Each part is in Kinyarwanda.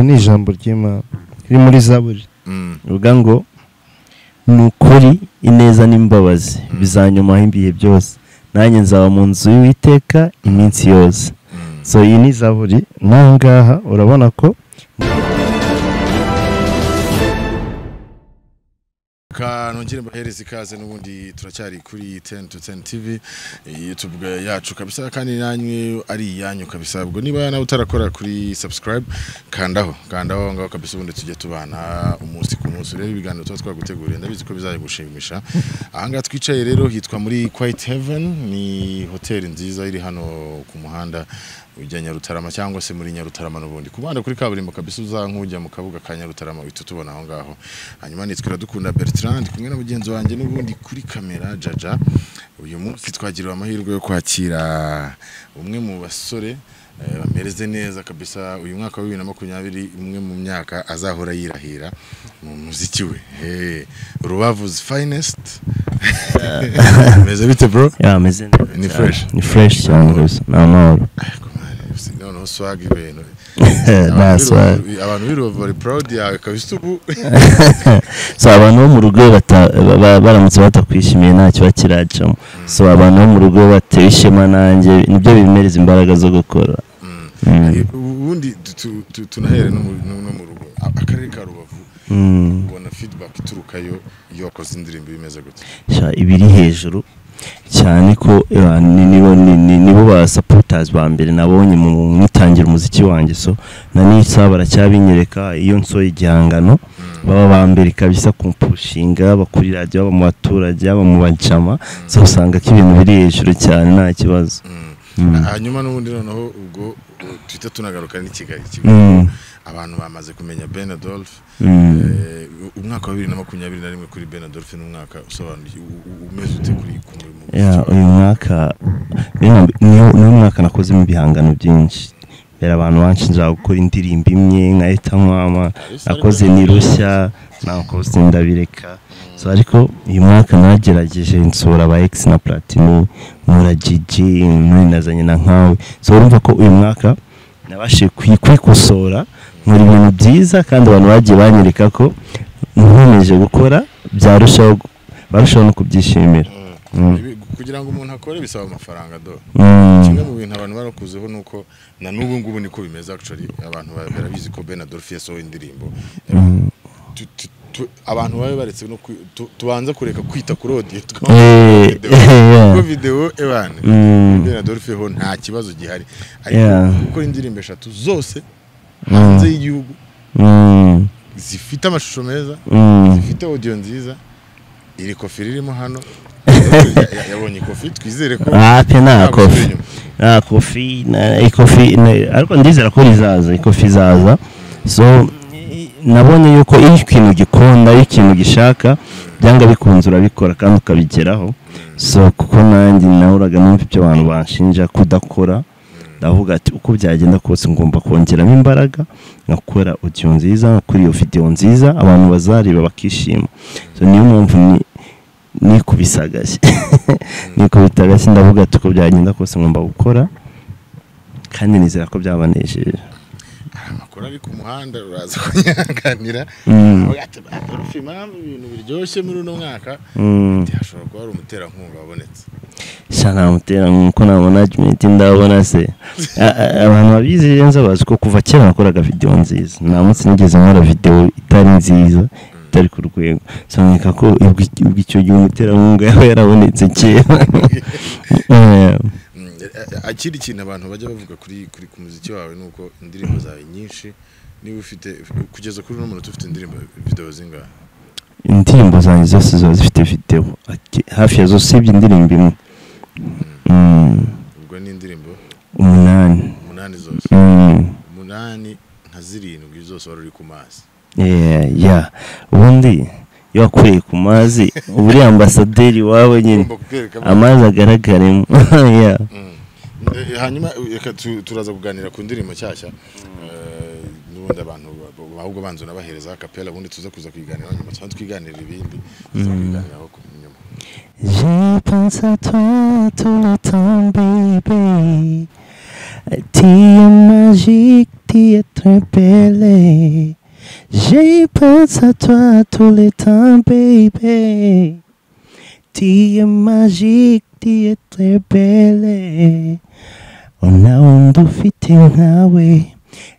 ni ijambo ry'imana riri muri zaburi rivuga ngo ni ukuri ineza n'imbabazi bizanyumaho ibihe byose nanjye nzaba mu nzu y'uwiteka iminsi yose so iyi ni zaburi n'aha ngaha urabona ko kanongere mbahereze ikaze n'ubundi turacyari kuri 10 to 10 TV eh, YouTube yacu kabisa kandi nanyu ari iyanyu kabisa ubwo niba nawe utarakora kuri subscribe kandaho kandaho ngaho kabisa ubundi tujye tubana umunsi ku munsi rero ibiganiro tuba twaguteguriye ndabizi ko bizagushimisha aha ngaha twicaye rero hitwa muri Quiet Heaven ni hoteli nziza iri hano ku muhanda ujya Nyarutarama cyangwa se muri Nyarutarama n'ubundi ku muhanda kuri kaburimbo kabisa uza nk'ujya mu kabuga ka Nyarutarama uhita utubona aho ngaho hanyuma nitwa Iradukunda Bertrand ndi kumwe na mugenzi wanjye n'ubundi kuri kamera Jaja uyu munsi twagiriwe amahirwe yo kwakira umwe mu basore eh, bamereze neza kabisa uyu mwaka wa 2020 umwe mu myaka azahora yirahira mu muziki we hey, Rubavu's finest meze bite bro yameze neza Ni cyane. fresh. ni fresh cyane rwose ni amahoro noneho swag ibintu nta Abantu b'i swag Rubavu- abantu b'i Rubavu bari proud yawe kabisa ubu so abantu bo mu rugo bata- ba- ba- baramutse batakwishimiye ntacyo bakiracamo so abantu bo mu rugo batewe ishema nanjye nibyo bimereza imbaraga zo gukora Mm. ubundi tu- tu- tunahere no mu- no no mu rugo A- akarere ka rubavu Mm. ubona feedback iturukayo iyo wakoze indirimbo bimeze gutya sha ibiri hejuru cyane ko eh, ni- nibo ni- ni- nibo ba supporters ba mbere nabonye mu ngitangira umuziki wanjye so na n'isaha baracyabinyereka iyo nsohoye igihangano baba ba mbere kabisa kumpushinga bakuri radiyo baba mu baturage baba mu bajama so usanga ko ibintu biri hejuru cyane nta kibazo Mm. Mm. hanyuma n'ubundi noneho ubwo u- tuhita tunagaruka n'i kigali Mm. Kigali. abantu bamaze kumenya ben adolphe Mm. Eh, u- umwaka wa bibiri na makumyabiri na rimwe kuri ben adolphe n'umwaka usobanuye u- u- umeze ute kuri kumwe mu Ya, uyu mwaka niyo- niyo niyo mwaka nakozemo ibihangano byinshi mbere abantu benshi nza gukora indirimbo imwe nkahita nkwama nakoze ni rushya nakoze ndabireka so ariko uyu mwaka nagerageje nsura aba ex na platini mura jiji nazanye na nkawe so urumva ko uyu mwaka nabashije kwi- kwikosora nkora ibintu byiza kandi abantu bagiye banyereka ko nkomeje gukora byarushaho gu- barushaho no kubyishimira Mm. Mm. Ibi- kugira ngo umuntu akore bisaba amafaranga do kimwe Mm. mu bintu abantu barakuzeho ni uko na n'ubu ngubu niko bimeze actually abantu ba- barabizi ko Ben Adolphe yasohoye indirimbo Tu- tu- tu- abantu babe baretse no kwi- tu- tubanza kureka kwita kuri audio Eh, yeah. kuko video ebane Mm. Ben Adolphe ho nta kibazo gihari ariko Yeah. gukora indirimbo eshatu zose Mm. hanze y'igihugu Mm. zifite amashusho meza Mm. zifite audio nziza iri kofi ririmo hano Ya- yabonye kofi twizere ko Ah, pe nta nta gusubira kofi inyuma. nta kofi na- ikofi na- ariko ndizera ko rizaza ikofi izaza so i- nabonye yuko iyo ikintu gikunda iyo ikintu gishaka byanga bikunze urabikora kandi ukabigeraho so kuko nanjye nahuraga numva ibyo abantu banshinja kudakora ndavuga ati uko byagenda kose ngomba kongeramo imbaraga nkakora audio nziza nkakora iyo video nziza abantu bazareba bakishima so niyo mpamvu ni nikubisagashye nikubitagashye ndavuga ati uko byagenda kose ngomba gukora kandi nizera ko byabanejeje amakuru ari ku muhanda uraza kunyaganira Mm. adolphe impamvu ibintu biryoshye muri uno mwaka Mm. hashobora kuba hari umuterankunga wabonetse sha namutera nkuko na management ndabona se A- a- abantu babizi neza bazi ko kuva kera nakoraga video nziza nta munsi nigeze nkora video itari nziza itari ku rwego so nkeka ko ubwo ubwo icyo gihe umuterankunga yaba yarabonetse kera Yeah. Mm, a- a- akindi kintu abantu bajya bavuga kuri kuri ku muziki wawe ni uko indirimbo zawe nyinshi niba ufite kugeza kuri uno muntu ufite indirimbo videwo zingahe indirimbo zanjye zose ziba zifite video Ati- hafi ya zose usibye indirimbo imwe Mm, ubwo ni indirimbo umunani umunani zose Mm, umunani nka zirindwi zose wari uri ku mazi yeah, yeah. ubundi iyo wakuriye ku mazi uba uri ambasaderi wawe nyine Ugomba kukwereka abantu. amazi agaragaremo Yeah. Mm. Eh, hanyuma reka tu- turaza kuganira ku ndirimbo nshyashya Eh, n'ubundi abantu ba- ba- ahubwo banza unabahereza kapela ubundi tuza kuza kuyiganiraho nyuma tuba twiganirira ibindi tuza kuyiganiraho ku- nyuma Je pense à toi tout le temps, bébé. Tes magique dit être belle. J'ai pensé à toi tout le temps, baby. Tu es magique, tu es très belle. Unawundi ufite nkawe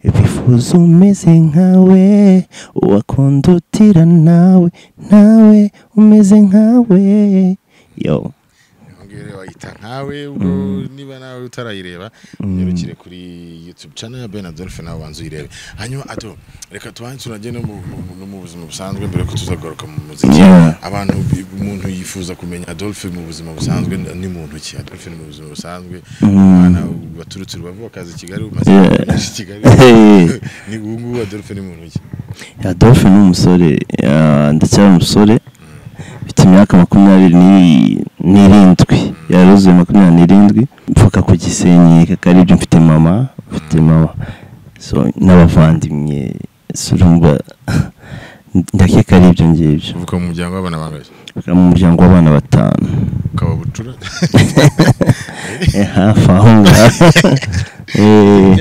bifuza umeze nkawe uwakunda utira nawe nawe umeze nkawe yo Ongere wayita nkawe ubwo niba nawe utarayireba nyarukire kuri YouTube channel ya Ben Adolphe nawe banzu irebe hanyuma ato reka tubanze turajye no mu- mu no mu buzima busanzwe mbere ko tuzagaruka mu muziki Yeah. abantu umuntu yifuza kumenya Adolphe mu buzima busanzwe ni muntu ki Adolphe ni mu buzima busanzwe abana baturutse rubavu bakaza i Kigali umaze Yeah. kumenyesha i Kigali Hey. ni ubu ngubu Adolphe ni muntu ki Adolphe ni umusore ah, ndacyari umusore mfite imyaka makumyabiri ni- n'irindwi yaruzuye makumyabiri n'irindwi mvuka ku gisenyi kakaribyo mfite mama mfite mama so n'abavandimwe so urumva ndakeka ari ibyo ngibyo uvuka mu muryango w'abana bangahe bakaba mu muryango w'abana batanu ukaba bucura Eh, hafi aho ngaho Eh,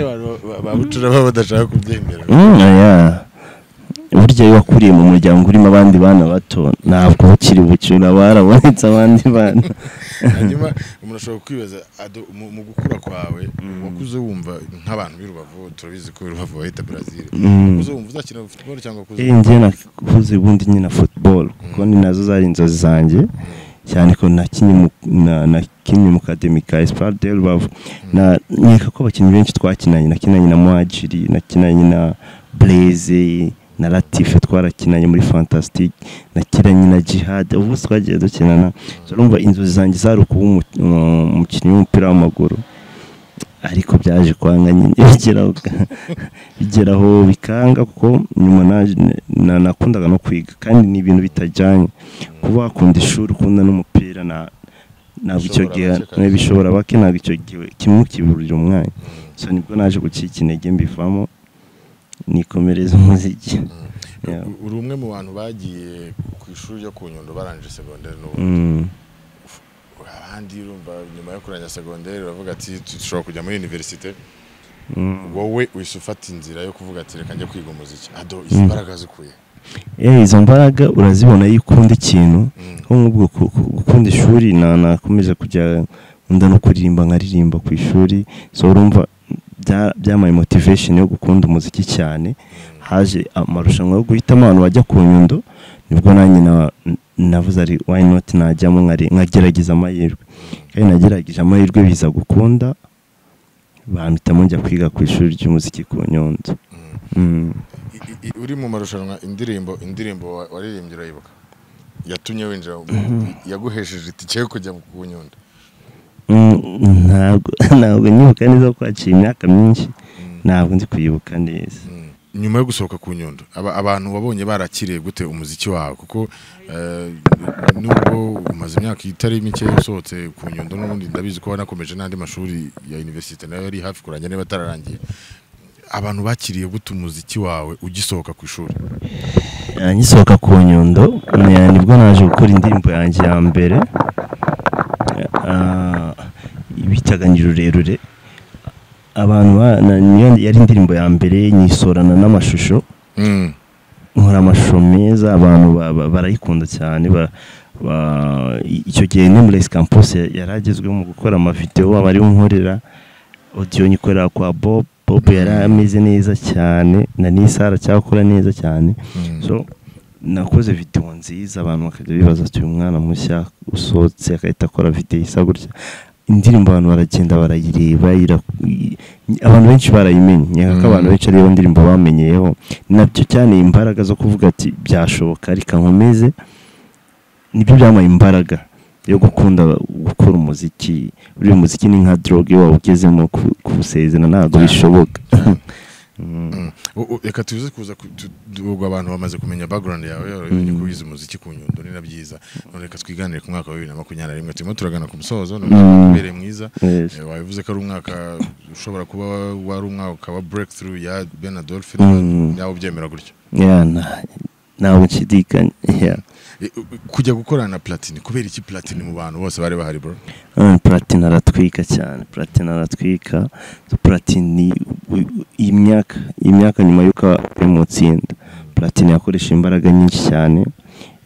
ba bucura baba badashaka kubyemera mm, yeah. burya iyo wakuriye mu muryango urimo abandi bana bato ntabwo ukiri bucyura barabonetse abandi bana hanyuma umuntu ashobora kwibaza ado mu mu gukura kwawe wakuze wumva nk'abantu b'i Rubavu turabizi ko i Rubavu bahita Brazil Mm. wakuze wumva uzakina football cyangwa wakuze Eh, njye nakuze ubundi nyina football kuko ni nazo zari inzozi zanjye cyane ko nakinnye mu- na- nakinnye mu kademi ka Espoir de Rubavu na nkeka ko abakinnyi benshi twakinanye nakinanye na Muhajiri nakinanye na Blaze na Latife twarakinanye muri Fantastic nakinanye na Jihad ubu twagiye dukinana So, urumva inzozi zanjye zari ukuba umu- umu- umukinnyi w'umupira w'amaguru ariko byaje kwanga nyine bigeraho bigeraho bikanga kuko nyuma naje- na- nakundaga no kwiga kandi ni ibintu bitajyanye kuba wakunda ishuri ukunda n'umupira na ntabwo icyo Bishobora gihe bake kabisa. bishobora bake ntabwo icyo gihe kimwe ukiburira umwanya so nibwo naje gucika intege mbivamo nikomereza umuziki Yeah. U- uri umwe mu bantu bagiye ku ishuri ryo ku Nyundo barangije secondaire n'ubu Mm. abandi urumva nyuma yo kurangira secondaire baravuga ati "Tu- dushobora kujya muri universite Mm. wowe uhise ufata inzira yo kuvuga ati reka njye kwiga umuziki ado izi mbaraga zikuye Eh, izo mbaraga urazibona iyo ukunda ikintu Mm. nko mu bwoko ku- gukunda ishuri na nakomeza kujya nkunda no kuririmba nkaririmba ku ishuri so urumva bya- byampaye motivation yo gukunda umuziki cyane haje amarushanwa yo guhitamo abantu bajya ku nyundo nibwo nanjye na- navuze ari why not najyamo nkari- nkagerageza amahirwe kandi nagerageje amahirwe biza gukunda bahitamo njya kwiga ku ishuri ry'umuziki ku nyundo Mm. I- i- i- uri mu marushanwa indirimbo indirimbo wa- waririmbye urayibuka yatumye winjira mu- yaguhesheje itike yo kujya ku nyundo Mm, ntabwo ntabwo nyibuka neza ko haciye imyaka myinshi ntabwo ndi kuyibuka neza nyuma yo gusohoka ku nyundo aba- abantu wabonye barakiriye gute umuziki wawe kuko eh, nubwo umaze imyaka itari mike usohotse ku nyundo n'ubundi ndabizi ko wanakomeje n'andi mashuri ya universite nayo yari hafi kurangira niba atararangiye abantu bakiriye gute umuziki wawe ugisohoka ku ishuri Eh, ngisohoka ku nyundo eh, nibwo naje gukora indirimbo yanjye ya mbere ah, bitaga Ndi rurerure abantu ba- na- niyo yari indirimbo ya mbere nyisorana n'amashusho Mm. nkora amashusho meza abantu ba- ba- barayikunda cyane ba- ba- icyo gihe Nameless Campus ya- yari agezweho mu gukora amavideo aba ariwe unkorera audio nyikorera kwa Bob Bob yari ameze neza cyane na Nisa aracyakora neza cyane Mm. so nakoze video nziza abantu bakajya bibaza ati uyu mwana mushya usohotse agahita akora video isa gutya indirimbo abantu baragenda barayireba ira- i- abantu benshi barayimenye nyaka ko Mm. abantu benshi ariyo ndirimbo bamenyeyeho nabyo cyane imbaraga zo kuvuga ati byashoboka reka nkomeze nibyo byampaye imbaraga yo gukunda gukora umuziki uriya muziki ni nka droge waba ugezemo ku- kuwusezerana ntabwo bishoboka Mm. U- u- reka tuze kuza ku- tu- tu- ubwo abantu bamaze kumenya background yawe urabonye ko wize umuziki ku nyundo ni na byiza none reka twiganire ku mwaka wa bibiri na makumyabiri na rimwe turimo turagana ku musozo ni umwaka Mm. ubereye mwiza Yes. Eh, wabivuze ko ari umwaka ushobora kuba wari umwaka wa breakthrough ya Ben Adolphe Mm. nawe ubyemera gutyo Yeah, nta- ntabwo nshidikanya Yeah. Eh, kujya gukorana na platini kubera iki platini mu bantu bose bari bahari bro Mm, platini aratwika cyane platini aratwika platini ni u- imyaka imyaka nyuma y'uko ari mu itsinda platini yakoresha imbaraga nyinshi cyane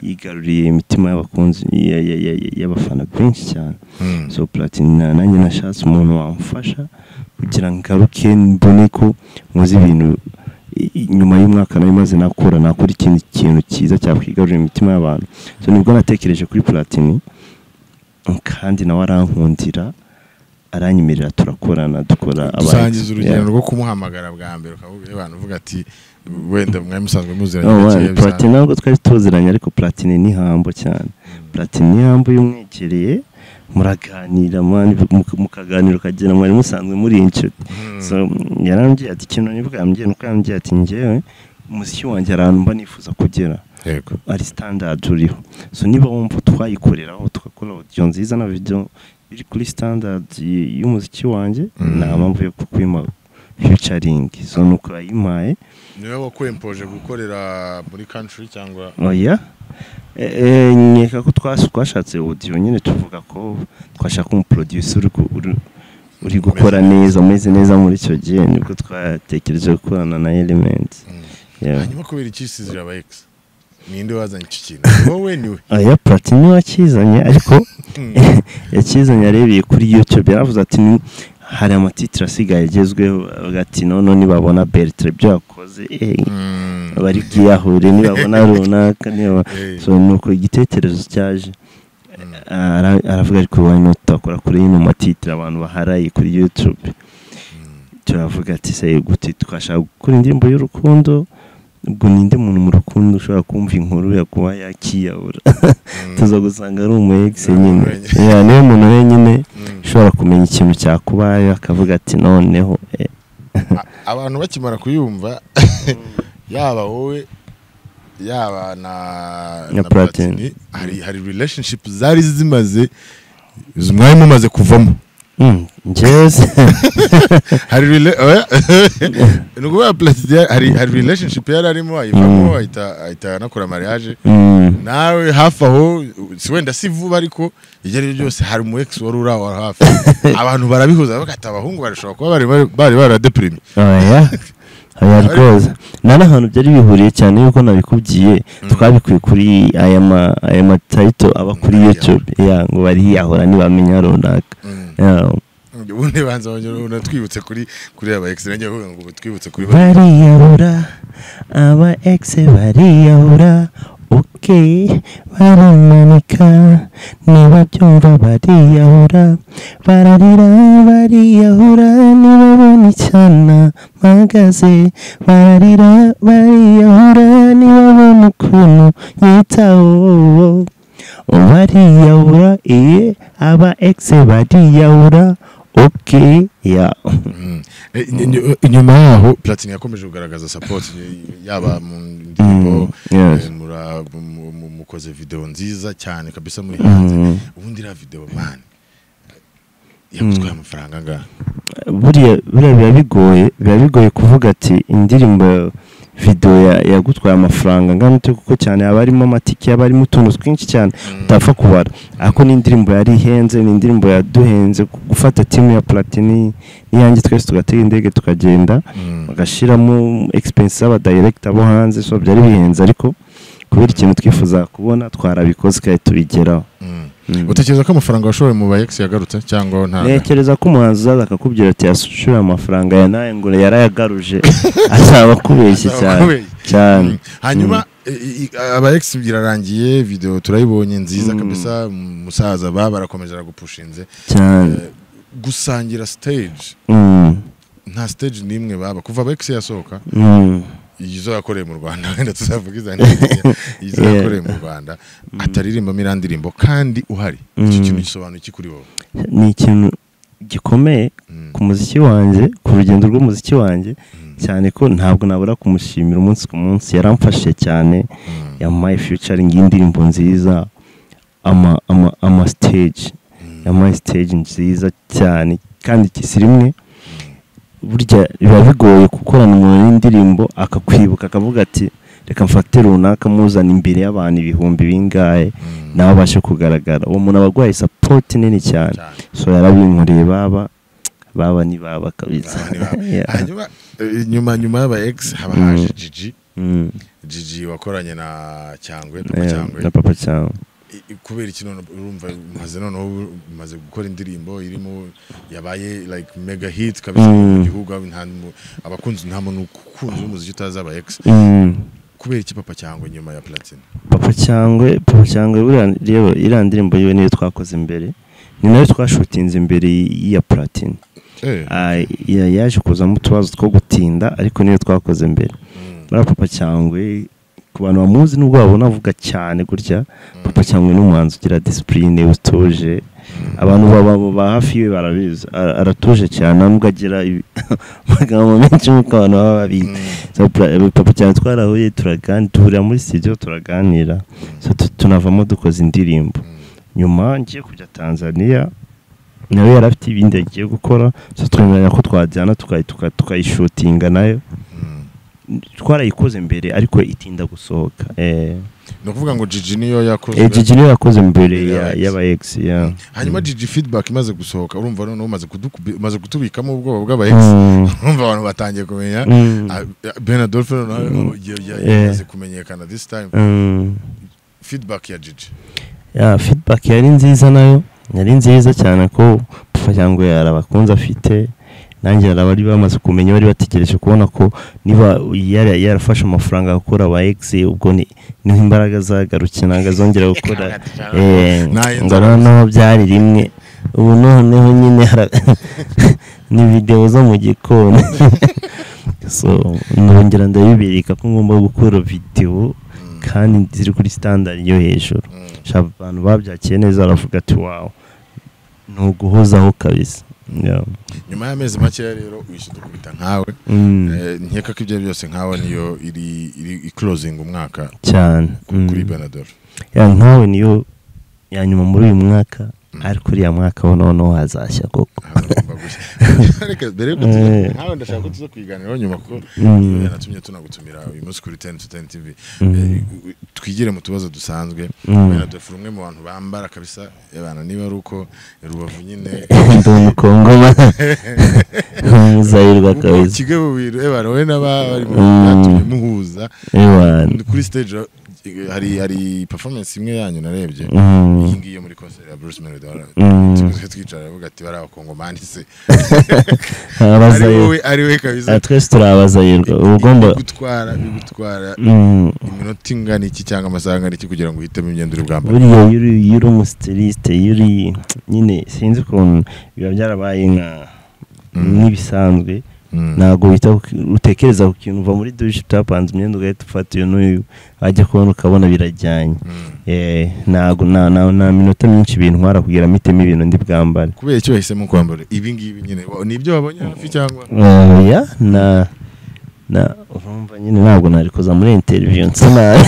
yigaruriye imitima y'abakunzi ya- ya- ya- ya- y'abafana benshi cyane Mm. so platini na- nanjye nashatse umuntu wamufasha kugira ngo ngaruke mbone ko nkoze ibintu i- i- nyuma y'umwaka nari maze nakora nakora ikindi kintu cyiza cyakwigarurira imitima y'abantu so nibwo natekereje kuri platini kandi nawe arankundira aranyemerera turakorana dukora dusangiza abandi. urugendo Yeah. rwo kumuhamagara bwa mbere ukavuga abantu uvuga ati wenda mwari musanzwe muziranye No, gakeya wa- bisanzwe." platini ntabwo twari tuziranye ariko platini ni hambo cyane platini ni hambo iyo umwegereye muraganira mani mukaganira ukagera mwari musanzwe muri inshuti Mm. so yarambwiye ati ikintu nibwambye nuko yambwiye ati njyewe umuziki wanjye hari ahantu mba nifuza kugera yego ari standard uriho so niba wumva twayikoreraho tugakora audio nziza na video biri kuri standard y- y'umuziki wanjye Mm. nta mpamvu yo kukwima featuring so nuko yayimpaye niwe wakwempoje gukorera muri country cyangwa oya Eh, eh, nkeka ko twas- twashatse audio nyine tuvuga ko twashaka umuproducer uri gu- uri- uri gukora neza umeze neza muri icyo gihe nibwo twatekereje gukorana na element yeah. hanyuma kubera iki sizira aba ex ninde wazanye icyo kintu wowe niwe oya platini wakizanye ariko yakizanye arebeye kuri youtube yaravuze ati "Ni- hari amatitire asigaye agezweho avuga ati noneho nibabona bertre ibyo yakoze eh, Mm. bari bwiyahure nibabona runaka niba Eh. so nuko igitekerezo cyaje Mm. Ara- aravuga ariko why not turakora kuri yino matitire abantu baharaye kuri youtube Mm. turavuga ati se gute twashaka gukora indirimbo y'urukundo ubwo ninde muntu mu rukundo ushobora kumva inkuru yakuba yakiyahura Mm. tuza gusanga ari umu ex Ni umuntu nyine wenyine. Yeah, niwe muntu wenyine Mm. ushobora kumenya ikintu cyakubaye akavuga ati noneho eh, A- abantu bakimara kuyumva yaba wowe yaba na Na na Platini. Platini, hari hari relationship zari zimaze mwari mumaze kuvamo mm, njyewe se hari rela- oya. ni ukuvuga Platini yari- hari hari relationship yari arimo ayivamo ahita ahita anakora mariage Mm, nawe hafi aho si wenda si vuba ariko ibyo ari byo byose hari umu ex wari uri aho hafi abantu barabihuza bagata abahungu barashobora kuba bari bari- bari baradeprime oya oya rwose nta n'ahantu byari bihuriye cyane yuko nabikubwiye twabikuye kuri aya ma aya matayito aba kuri Mm, youtube yeah, ngo bariyahura ntibamenya runaka Mm. Yeah. ubundi banza banyura twibutse kuri kuri aba ex nanjye bavuga ngo twibutse kuri ba bariyahura aba egise bariyahura oke barimanika niba byumva bariyahura bararira bariyahura nibabona icyana mpagaze bararira bariyahura nibabona ukuntu nyitaho bariyahura iye aba egise bariyahura oke ya Mm. Eh, ny- ny- inyuma yaho platini yakomeje kugaragaza support y- yaba mu ndirimbo Mm, yes. eh, mura- mu- mu- mukoze video nziza cyane kabisa muri hanze Mm. ubundi iriya video man yagutwaye amafaranga angahe buriya buriya biba bigoye biba bigoye kuvuga ati indirimbo video ya- yagutwaye amafaranga angana ute kuko cyane haba harimo amatike haba harimo utuntu twinshi cyane utapfa kubara ariko ni indirimbo yari ihenze ni indirimbo yaduhenze gu- gufata timu ya platini n'iyanjye twese tugatega indege tukagenda Mm. bagashyiramo expense z'abadirector bo hanze so byari bihenze ariko kubera ikintu twifuza kubona twarabikoze kandi tubigeraho Mm. Mm. utekereza ko amafaranga washoye mu ba ex yagarutse cyangwa nta ntekereza ko umuhanzi uzaza akakubwira ati yashyura amafaranga ya nawe ngo yarayagaruje azaba akubeshye cyane Kubera- cyane hanyuma i- i- aba ex birarangiye video turayibonye nziza kabisa umusaza ba barakomeje aragupushinze cyane Eh, gusangira stage Mm, nta stage n'imwe baba kuva aba ex yasohoka mm. izo yakoreye mu Rwanda wenda tuzavuga izandirimbo izo Yeah. yakoreye mu Rwanda ataririmbamo iriya ndirimbo kandi uhari icyo Mm. kintu gisobanuye iki kuri wowe ni ikintu gikomeye Mm. ku muziki wanjye ku rugendo rw'umuziki wanjye Mm. cyane ko ntabwo nabura kumushimira umunsi ku munsi yaramfashije cyane Mm. yamuhaye featuring y'indirimbo nziza ama ama ama stage Mm. yamuhaye stage nziza cyane kandi kisirimwe burya biba bigoye gukorana umuntu n'indirimbo akakwibuka akavuga ati reka mfate runaka muzana imbere y'abantu ibihumbi bingahe nawe abashe kugaragara uwo muntu aba aguhaye sapoti nini cyane cyane. so yarabinkoreye baba baba ni baba kabisa Baba ni baba. Yeah. hanyuma eh, nyuma nyuma y'aba ex haba Mm. haje jiji Mm. jiji wakoranye na cyangwe Papa Yeah, cyangwe na papa cyangwa I- i- kubera iki none urumva umaze noneho umaze gukora indirimbo irimo yabaye like mega hit kabisa mu Mm. gihugu aho nta mu- abakunzi nta muntu ukunze umuziki utazaba ex Mm. kubera iki papa cyangwe nyuma ya platine papa cyangwe papa cyangwe buriya rero iriya ndirimbo yiwe niyo twakoze imbere ni nayo twashutinze imbere ya platine eh Ah, ya- yaje kuzamo utubazo two gutinda ariko niyo twakoze mbere mm, buriya papa cyangwe ku bantu bamuzi nubwo babona avuga cyane gutya mm, papa cyangwe ni umuhanzi ugira disipurine utuje mm. abantu baba ba hafi yiwe barabizi Ara- aratuje cyane nta nubwo agira ibi- amagambo menshi nk'uko abantu baba babizi Mm. So, pra- papa cyane twarahuye turaganira duhurira muri studio turaganira So, tu- tunavamo dukoze indirimbo nyuma ngiye kujya tanzania nawe yari afite ibindi yagiye gukora so twemeranya ko twajyana tukayi- tuka- tukayishutinga nayo Mm. twarayikoze mbere ariko itinda gusohoka eh ni ukuvuga ngo jiji niyo yakozwe eh, Gigi niyo yakoze mbere ya- Ex. y'aba ex ya hanyuma jiji feedback imaze gusohoka urumva noneho umaze kudukubi- umaze kutubikamo ubwoba bw'aba ex Mm, urumva abantu batangiye kumenya mm, Ah, Ben Adolphe noneho ya- ya- Eh. yamaze kumenyekana this time mm. feedback ya jiji ya feedback yari nziza nayo yari nziza cyane ko papa cyangwa yari abakunzi afite nanjye yari abari bamaze kumenya bari bategereje kubona ko niba yara- yarafashe amafaranga gukora aba egisi ubwo ni- niho imbaraga zagarutse ntabwo azongera gukora eh, Nayo ngo nzara. noneho byari rimwe ubu noneho nyine hara- ni videwo zo mu gikoni so nongera ndabibereka ko ngomba gukora videwo Mm, kandi ziri kuri standard yo hejuru mm. Sha abantu babyakiye neza baravuga ati wawu ni uguhozaho kabisa Yeah. nyuma y'amezi makeya rero wishyura dukubita nkawe Mm, Eh, nkeka ko ibyo byose nkawe niyo iri iri iclosing umwaka cyane ku- Mm. kuri Ben Adolphe Ya, nkawe niyo ya nyuma muri uyu mwaka Mm. ariko uriya mwaka wo noneho hazashya koko Hagomba gushya. reka mbere yuko tuza- nkawe ndashaka ko tuza kuyiganiraho nyuma kuko Mm. yanatumye tunagutumira uyu munsi kuri 10 to 10 TV Mm. Eh, u- twigire mu tubazo dusanzwe Mm. Ben Adolphe umwe mu bantu bambara kabisa ebana niba ari uko rubavu nyine ndi umukongoma nk'umuzahirwa Ubwo kabisa Kigali bubiri ebana wowe n'abari mu Mm. byatumye muhuza Ewana. kuri stage hari hari performance imwe yanyu narebye Mm. iyi ngiyi yo muri concert ya Bruce Melody Mm. tuguze twicara aravuga ati bari abakongomani se ari Abazahirwa. wowe ari we kabisa Ah, twese turi abazahirwa uba ugomba gutwara bigutwara Mm. iminota ingana iki cyangwa amasaha angana iki kugira ngo uhitemo imyenda uri bwambare buriya iyo uri iyo uri umusitirisite iyo uri nyine sinzi ukuntu biba byarabaye nka Mm. nk'ibisanzwe Mm. ntabwo uhita uki- utekereza ku kintu uva muri dushe utapanze imyenda ugahita ufata uyu n'uyu wajya kubona ukabona birajyanye Mm. Eh, ntabwo nta nta- nta minota myinshi bintwara kugira mitemo ibintu ndi bwambare kubera icyo wahisemo kwambara ibi ngibi nyine wa- ni ibyo wabonye hafi cyangwa oya na na urumva nyine ntabwo nari kuza muri interiviyu nsa nabi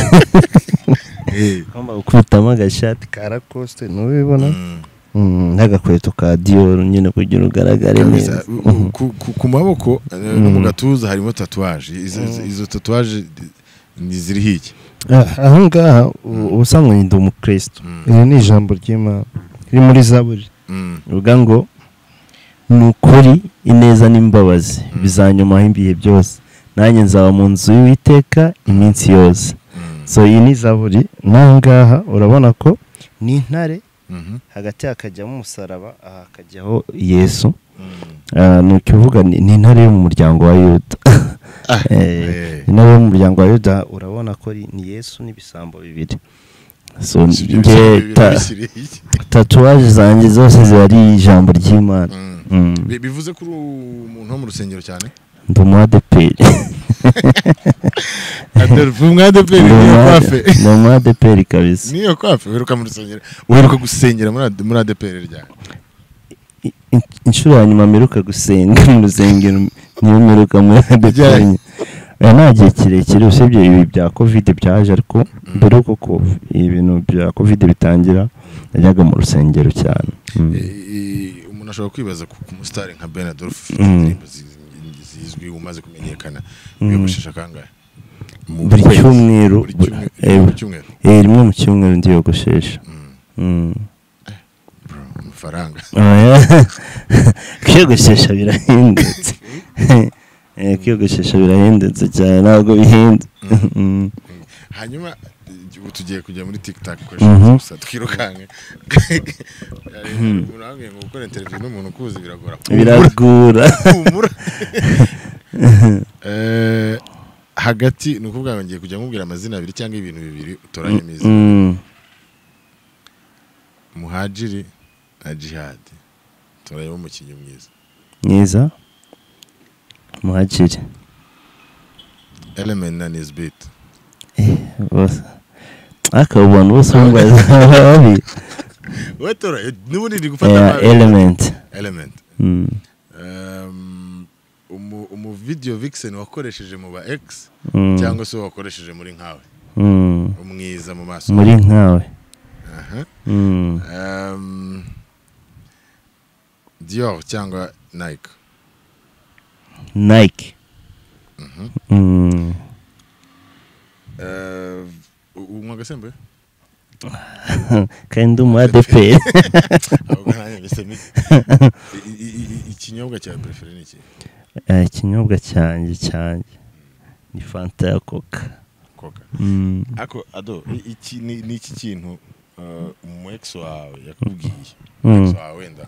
Eh. ugomba gukubitamo agashati ka rakosite ntubibona Mm. Mm, n'agakweto ka diyoru nyine kugira ugaragare neza Kabisa. U- u- ku- ku- ku maboko eh, no mu Mm. gatuza harimo tatuwaje Izo- izo- Mm. izo tatuwaje ni ziriho iki Ah, aho ngaha u- ubusanzwe ndi umukristo Mm. iri ni ijambo ry'imana riri muri zaburi Mm. rivuga ngo ni ukuri ineza n'imbabazi Mm. bizanyomaho ibihe byose nanjye nzaba mu nzu y'uwiteka iminsi yose Mm. so iyi ni zaburi n'aha ngaha urabona ko ni intare Mhm. hagati hakajyamo umusaraba aha hakajyaho yesu Mm. Ah, ni ukuvuga ni ni intare yo mu muryango wa yuda Ah, Eh, eh. intare yo mu muryango wa yuda urabona ko ari- ni yesu n'ibisambo bibiri so Si ibyo njye bisa- bi- ta- bisiriye iki? tatuwaje zanjye zose ziba ari ijambo ry'imana Mm. Mm, Bi- bivuze kuri umuntu wo mu rusengero cyane ndi umuadeperi Adolphe umwadeperi niyo kwafe ni umuadeperi kabisa niyo kwafe wiruka mu rusengero wiruka gusengera muri Ad- muri adeperi ryari I- in- inshuro ya nyuma mperuka gusenga mu rusengero niyo mperuka muri adeperi Ryari? Eh, nta gihe kirekire usibye ibi bya covid byaje ariko mbere yuko ko- ibintu bya covid bitangira najyaga mu rusengero cyane Mm. Eh, umuntu ashobora kwibaza ku ku musitari nka Ben Adolphe Mm. indirimbo zi- zizwi umaze kumenyekana Mm. wiyogoshesha kangahe mu buri kwezi. cyumweru Buri cyumwe- eh, buri cyumweru eh, rimwe mu cyumweru ndiyogoshesha Mm. bro, amafaranga Oya. kwiyogoshesha birahendutse Eh, kwiyogoshesha birahendutse cyane ntabwo bihenze Mm. hanyuma eh, ubu tugiye kujya muri tiktok Mhm. gusa twirukanke umuntu wambwiye ngo gukora interview n'umuntu ukuzi biragora biragura humura Eh, hagati ni ukuvuga ngo ngiye kujya mubwira amazina abiri cyangwa ibintu bibiri utoranye meza Mm. muhajiri na jihadi turareba umukinnyi mwiza mwiza muhajiri element na nisbit bose ariko abo bantu bose bambaza babi wowe tora n'ubundi ndi gufata Eh, amababi. element element Mm. Um, umu umu video vixen wakoresheje mu ba x Mm. cyangwa se wakoresheje muri nkawe Mm. umwiza mu maso muri nkawe Aha. Mm. Um, dior cyangwa nike nike Mhm. Mm. Eh, u- unywa agasembuye kandi umu adeperi ahubwo nanjye mbese mi- i- i- i- i- ikinyobwa cya prefere ni iki Eh, ikinyobwa cyanjye cyanjye ni fanta ya coca koka Mm. ako ado i- iki ni ni iki kintu eh, umu ex wawe yakubwiye Mm. ex wawe wenda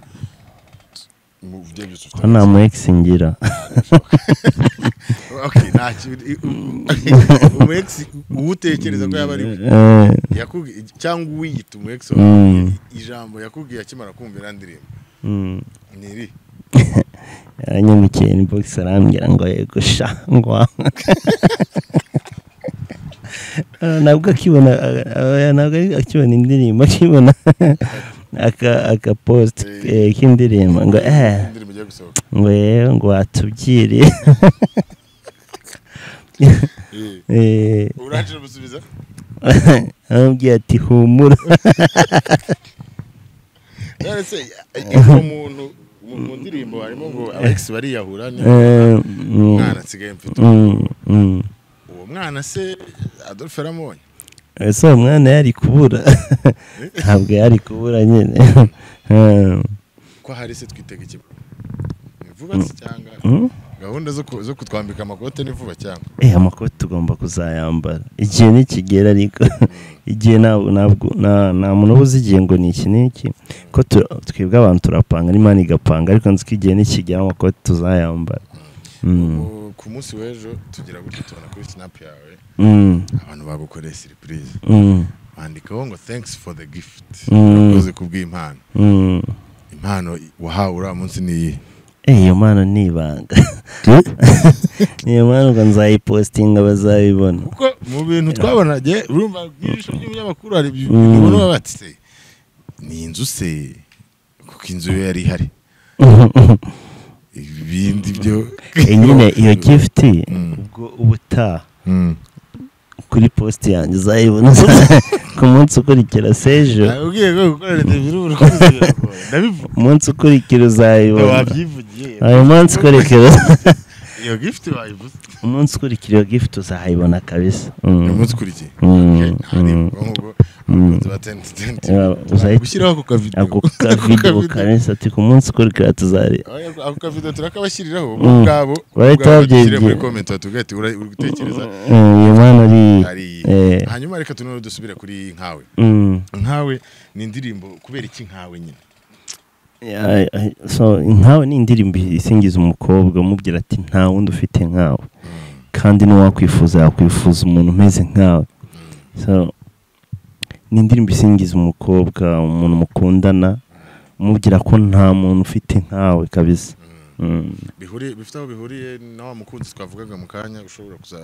mu byo byose ufite ko nta mu ex ngira Okay, nta kintu- umu ex uwo utekereza ko yaba ari we Eh, yakubwiye cyangwa uwiyita umu ex Mm. wawe ijambo yakubwiye akimara kumva irandirimbo mm. ni iri yanyamukiye inbox arambwira ngo yego sha ngo Eh, nabwo akibona eh, eh, nabwo ari- akibona indirimbo akibona aka aka post eh, k'indirimbo ngo eh indirimbo igiye gusohoka ngo yewe ngo watubwiriye Eh, Eh, urangije gusubiza aramubwira ati humura none se uwo muntu mu mu ndirimbo harimo ngo aba ex bariyahura ni Eh, mm, mwana nsigaye mfite mm, mm. uwo mwana se Adolphe yaramubonye ese uwo mwana yari kubura ntabwo yari kubura nyine Eh, ko hari se twitega iki Ni vuba se cyangwa mm. gahunda zo ku- zo kutwambika amakote ni vuba cyangwa eh amakoti tugomba kuzayambara igihe nikigera ariko igihe ntabwo ntabwo nta- nta muntu uba uzi igihe ngo ni iki n'iki ko tu- twebwe abantu turapanga n'imana igapanga ariko nzi ko igihe nikigera amakoti tuzayambara Mm, Ubu ku munsi w'ejo tugira gutya tubona kuri sinapu yawe mm, abantu bagukoreye siripurize mm, bandikaho ngo thanks for the gift Mm. urakoze kubw'impano mm. impano wahawe uriya munsi ni iyi Eh, iyo mpano ni ibanga niyo mpano ngo nzayipositinga bazabibona kuko mu bintu twabonaga urumva mu ijisho ry'umunyamakuru hari ibintu Mm. ubona baba bati se ni inzu se kuko inzu yo yari ihari ibindi byo Eh, nyine iyo gifuti Mm. ubwo ubutaha Mm. kuri posite yanjye uzayibona ku munsi ukurikira sejo Nakubwiye ko gukorera interview uri kuzi biragoye. Ndabivuga. umunsi ukurikira uzayibona Wabyivugiye. uyu munsi ukurikira Iyo gift wayibuze. umunsi ukurikira iyo gifuti uzayibona kabisa Mm. Uyu munsi ukurikiye. Mm, Okay, hari mm. ubwonko, Mm. tuba tent, tent. Yeah, uzayi- Gushyiraho ako kavido. ako Ako kavido kavido. kabisa ati ku munsi ukurikira tuzari Oya, Ako kavido turakabashyiriraho bo Mm. ubwabo. Barahita ubwabo babyigira. dushyire muri comment batubwire ati, "Ura- uri gutekereza Mm, iyo mpano ari ari iyi." eh, Hanyuma reka tunone dusubire kuri nkawe. mm. Nkawe ni indirimbo kubera iki nkawe nyine. Yeah, I- I- so nkawe ni indirimbo isingiza umukobwa umubwira ati nta wundi ufite nkawe kandi n'uwakwifuza yakwifuza umuntu umeze nkawe so ni indirimbo isingiza umukobwa umuntu mukundana umubwira ko nta muntu ufite nkawe kabisa Mm. Bihuriye bifite aho bihuriye na wa mukunzi twavugaga mu kanya ushobora kuza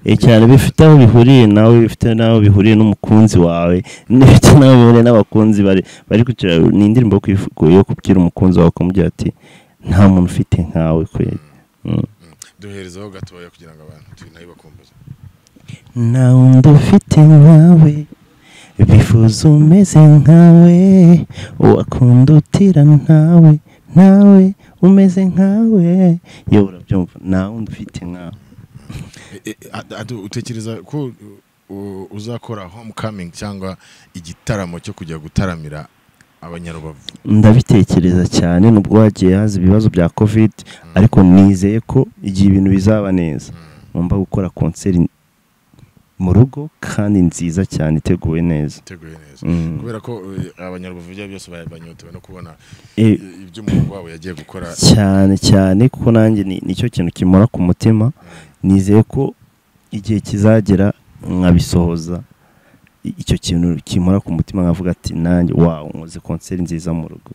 Eh, cyane bifite aho bihuriye nawe bifite n'aho bihuriye n'umukunzi wawe bifite n'aho bihuriye n'abakunzi bari bari ku kiraro ni indirimbo yo kwifu- yo kubwira umukunzi wawe ukamubwira ati nta muntu ufite nkawe kweri Mm. duherezaho gatoya kugira ngo abantu tu- nayo bakumbuze nta wundi ufite nkawe bifuza umeze nkawe uwakunda utira ntawe nawe umeze nkawe yewe urabyumva nta wundi ufite nkawe E, a- adu- utekereza ko u- uzakora homecoming cyangwa igitaramo cyo kujya gutaramira abanyarubavu ndabitekereza cyane nubwo hagiye haza ibibazo bya covid ariko nizeye ko igihe ibintu bizaba neza ngomba gukora konseri mu rugo kandi nziza cyane iteguwe neza iteguye neza Mm. kubera ko eh, abanyarubavu ibyo byose ba- banyotewe no kubona Eh, i- ibyo umuhungu wabo yagiye gukora cyane cyane kuko nanjye ni- nicyo kintu kimora ku mutima nizeye ko igihe kizagera nkabisohoza I- icyo kintu kimora ku mutima nkavuga ati nanjye wawu nkoze konseri nziza mu rugo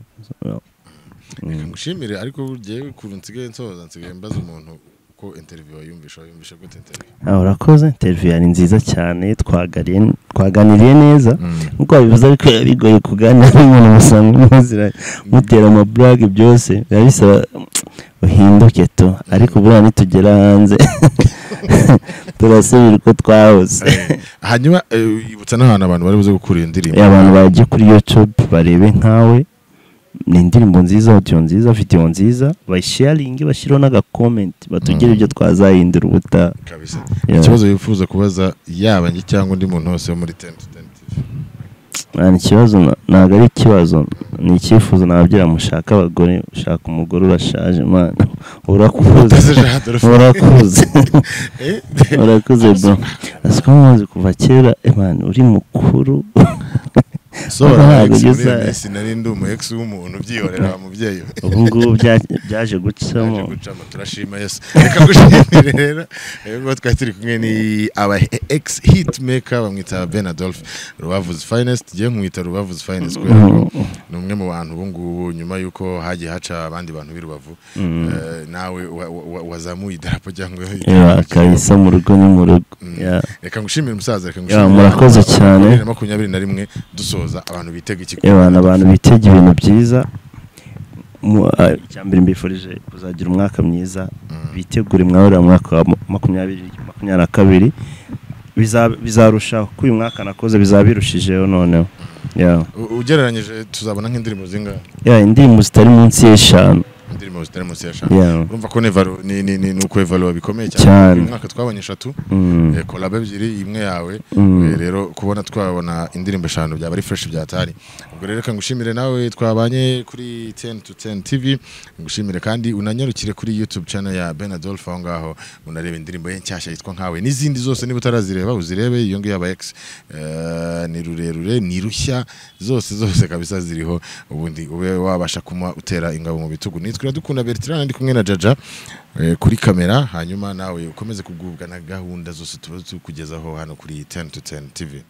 Mm. mushimire ariko ugiye ukuntu nsigaye nsohoza nsigaye mbaza umuntu ko interview wayumvisha wayumvisha gute interview Ah, urakoze interview yari nziza cyane twaganiriye twaganiriye neza nkuko wabivuze ariko biba bigoye kuganira n'umuntu musanzwe muzira mutera amaburage byose biba bisaba uhinduke tu ariko buriya nitugera hanze turasubira uko twahoze Eh, hanyuma eh, ibutsa n'ahantu abantu bari buze gukura iyo ndirimbo Eh, abantu bajya kuri youtube barebe nkawe ni indirimbo nziza audio nziza video nziza bayisharinge bashyiraho n'agakomenti batugire Mm. ibyo twazahindura ubutaha kabisa Yeah. ikibazo wifuza kubaza yaba njye cyangwa undi muntu wese wo muri ten to ten TV Ah, ni ikibazo na- ntabwo ari ikibazo ni icyifuzo nababwira mushaka abagore ushaka umugore urashaje mana urakuze Utazijaha, Adolphe. urakuze Eh? urakuze bro asi ko muzi kuva kera imana uri mukuru Sohora Ntabwo Alex, muri ugeze- iyo minsi nari ndi umu ex w'umuntu ubyihorera wa mubyeyi we. ubu ngubu bya- byaje Yaje gucamo gucamo turashima yesu reka gushimire rero rero ubwo twari turi kumwe ni aba ex hitmaker bamwita ben adolphe rubavuzi finest njyewe nkumwita rubavuzi finest kubera ko ni umwe mu bantu ubu ngubu nyuma y'uko hagiye haca abandi bantu b'i rubavu Mm. eh, nawe wa- wa- wa- wazamuye idarapo cyangwa Yeah, kabisa mu rugo ni mu rugo Mm. Yeah. reka ngushimire umusaza reka Yeah, murakoze cyane. bibiri na makumyabiri na rimwe dusoza abantu bitega ikigo abantu abantu bitega ibintu byiza Mu- ah, icyambere mbifurije kuzagira umwaka mwiza bitegure mwahurira mu mwaka wa ma- makumyabiri makumyabiri na kabiri Biza- bizarushaho ko uyu mwaka nakoze bizaba birushijeho noneho Yeah. U- ugereranyije tuzabona nk'indirimbo zingahe Yeah, indirimbo zitari munsi y'eshanu indirimbo zitari munsi ya eshanu Yeah. urumva ko nevaro ni ni ni ni ukwevaruwa bikomeye Cyane. cyane uyu mwaka twabonye eshatu Mm. eh, kolabo ebyiri imwe yawe Mm. eh, rero kubona twabona indirimbo eshanu byaba ari fresh byatari ubwo rero reka ngushimire nawe twabanye kuri 10 to 10 TV ngushimire kandi unanyarukire kuri YouTube channel ya Ben Adolphe aho ngaho unareba indirimbo ye nshyashya yitwa nkawe n'izindi zose niba utarazireba uzirebe iyo ngiyo aba X eh, ni rurerure ni rushya zose zose kabisa ziriho ubundi ube wabasha kuma utera ingabo mu bitugu nitwe dukunda Bertrand ndi kumwe na Jaja eh, kuri kamera hanyuma nawe ukomeze kugubwa na gahunda zose tuba tukugezaho hano kuri 10 to 10 TV